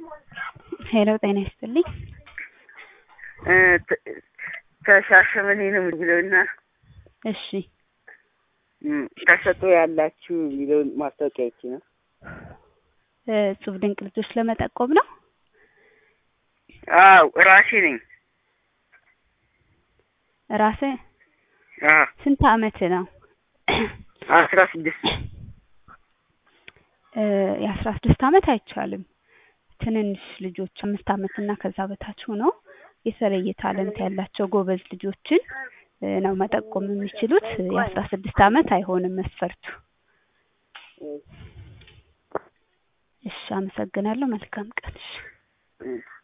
ሄሎ ጤና ይስጥልኝ። ከሻሸመኔ ነው የሚለውና እሺ ተሰጦ ያላችሁ የሚለውን ማስታወቂያ ይቺ ነው። እጹብ ድንቅ ልጆች ለመጠቆም ነው። አዎ ራሴ ነኝ። ራስህ አዎ ስንት አመት ነው? አስራ ስድስት የአስራ ስድስት አመት አይቻልም። ትንንሽ ልጆች አምስት አመት እና ከዛ በታች ሆነው የተለየ ታለንት ያላቸው ጎበዝ ልጆችን ነው መጠቆም የሚችሉት። የአስራ ስድስት አመት አይሆንም መስፈርቱ። እሺ አመሰግናለሁ። መልካም ቀን። እሺ